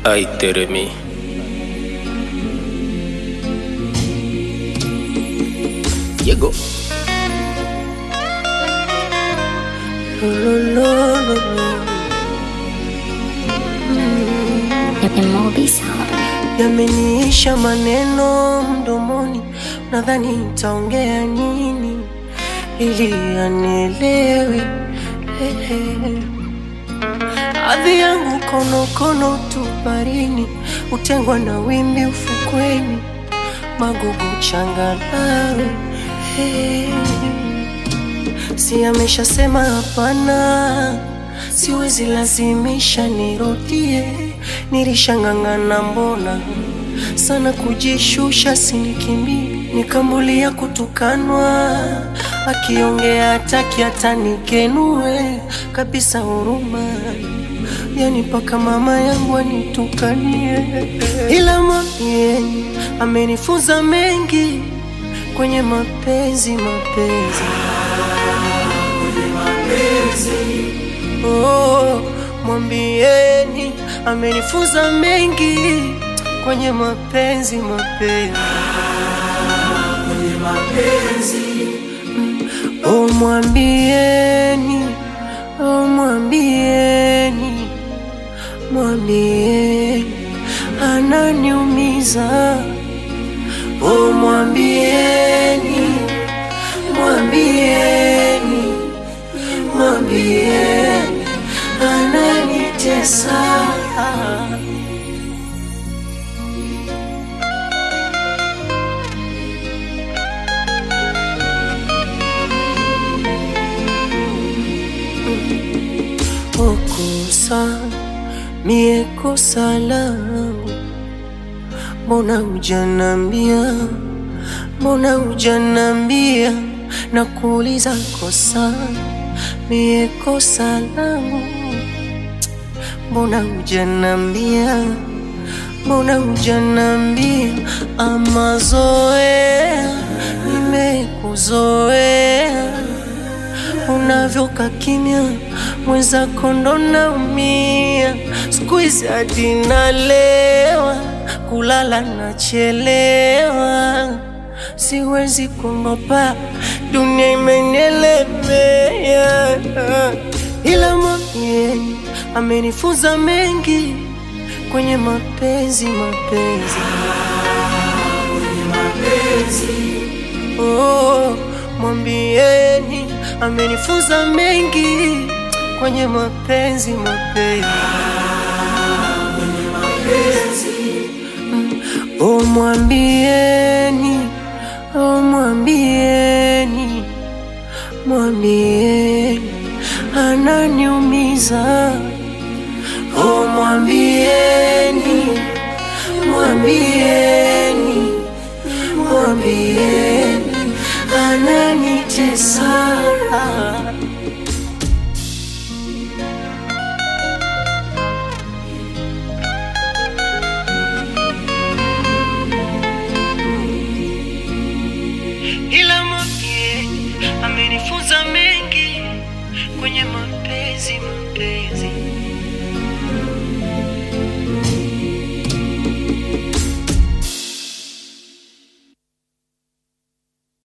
Ay, Teremi. Llegó. Yameniisha maneno mdomoni, nadhani nitaongea nini ili anielewe. Ehe. Hadhi yangu konokono tu barini, utengwa na wimbi ufukweni, magugu changalawe. Hey. Si ameshasema hapana, siwezi lazimisha nirudie, nilishang'ang'ana mbona sana kujishusha, sinikimbie, nikambulia kutukanwa, akiongea hataki hata nikenue kabisa, huruma yani mpaka mama yangu anitukanie, ila mwambieni amenifunza mengi kwenye mapenzi, mapenzi Oh, mwambieni amenifunza mengi kwenye mapenzi mapenzi. Mm, Oh, mwambieni oh, mwambieni mwambieni ananiumiza. Oh, mwambieni mwambieni mwambieni ananitesa. Okosa mie kosa langu, mbona hujanambia? Mbona hujanambia? Nakuuliza kosa mie kosa langu, mbona hujanambia? Mbona hujanambia? Ama zoea nimekuzoea unavyoka kimya mwenzako ndo naumia, siku hizi hadi nalewa, kulala nachelewa, siwezi kuogopa, dunia imenielemea, ila mwambieni amenifunza mengi kwenye mapenzi, mapenzi Oh, mwambieni amenifunza mengi kwenye mapenzi mapenzi. Mm, Oh, mwambieni oh, mwambieni mwambieni ananiumiza. Oh, mwambieni mwambieni mwambieni ananitesa.